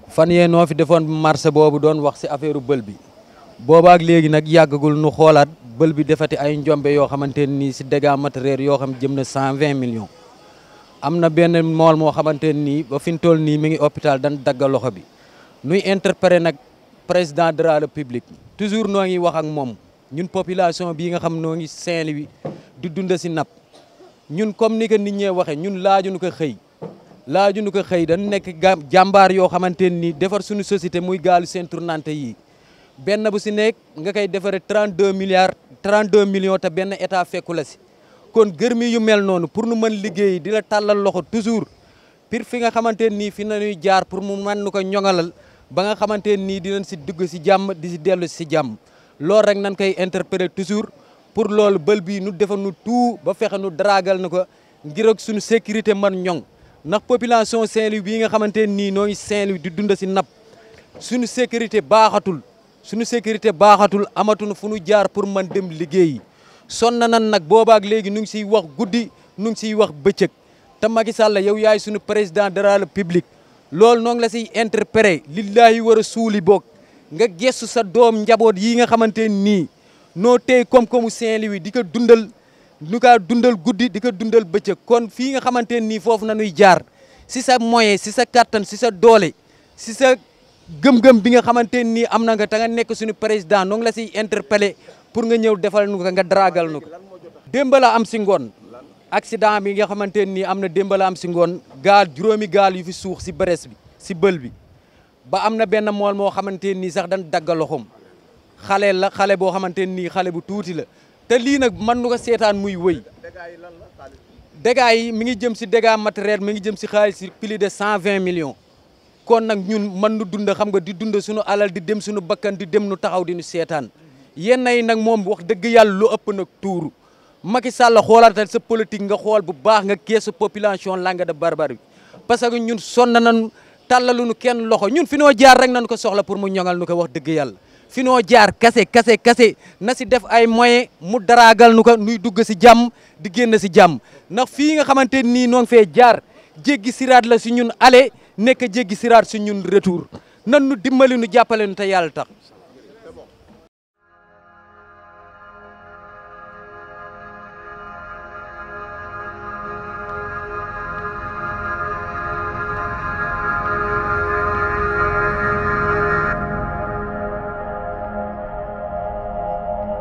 fan yee noo fi defoon marché boobu doon wax si affaire bël bi boobaak léegi nag yàggagul nu xoolaat bël bi defati ay njombe yoo xamante nii si dégâts matériels yoo xam jëm na cent vingt millions am na benn mool moo xamante nii ba fi mu toll nii mi ngi hôpital dañ dagga loxo bi nuy interpellé nag président de la république toujours noo ngi wax ak moom ñun population bii nga xam noo ngi Saint-Louis di dund si napp ñun comme ni ko nit ñee waxee ñun laaju nu ko xëy laaju nu ko xëy dañ nekk jàmbaar yoo xamante nii defar suñu société muy gaalu seen tournante yi benn bu si nekk nga koy defaree 32 milliards 32 millions te benn état fekku la si kon gërmi yu mel noonu pour nu mën liggéey di la tàllal loxo toujours pir fi nga xamante nii fi nañuy jaar pour mu mën nu ko ñoŋalal ba nga xamante nii dinañ si dugg si jàmm di si dellu si jàmm loolu rek nañ koy interpellé toujours pour loolu bël bii nu defa nu tout ba fexe nu dragal na ko ngir ak suñu sécurité man ñoŋ ndax population Saint-Louis bii nga xamante nii noo ngi Saint-Louis di dund si napp suñu sécurité baaxatul suñu sécurité baaxatul amatuñu fu nu jaar pour man dem liggéeyi sonn nan nag boobaak léegi nu ngi siy wax guddi nu ngi siy wax bëccëg te Macky Sall yow yaay suñu président de la République loolu noo ngi la siy interpellé lillahi war a suuli boog nga gestu sa doom njaboot yi nga xamante nii noo tey koom-koomu Saint-Louis di ko dundal nu kaa dundal guddi di ko dundal bëccëg kon fii nga xamante nii foofu na nuy jaar si sa moyen si sa kattan si sa doole si sa gëm-gëm bi nga xamante nii am na nga te nga nekk suñu président noo ngi la siy interpellé pour nga ñëw defal nu ko nga dragal nu ko démb la am si ngoon accident bi nga xamante nii am na démb la am si ngoon gaal juróomi gaal yu fi suux si Brest bi si bël bi ba am na benn mool moo xamante nii sax dañ dagga loxoom xale la xale boo xamante nii xale bu tuuti la te lii nag mën nu ko seetaan muy wëy dégâts yi mi ngi jëm si dégâts matériel mi ngi jëm si xaalis si plus de cent vingt millions kon nag ñun mën nu dund xam nga di dund suñu alal di dem suñu bakkan di dem nu taxaw di nu seetaan yenn yi nag moom wax dëgg yàlla lu ëpp nag tuuru Macky Sall xoolaatal sa politique nga xool bu baax nga keesu population Langue de Barbarie bi parce que ñun sonn nañu tàllaluñu kenn loxo ñun fi noo jaar rek nañu ko soxla pour mu ñoŋal nu ko wax dëgg yàlla fi noo jaar kase kase kase na si def ay moyen mu daraagal nu ko nuy dugg si jàmm di génn si jàmm ndax fii nga xamante nii noo ngi fee jaar jéggi siraat la si ñun aller nekk jéggi siraat si ñun retour nan nu dimbali nu jàppale nu te yàlla tax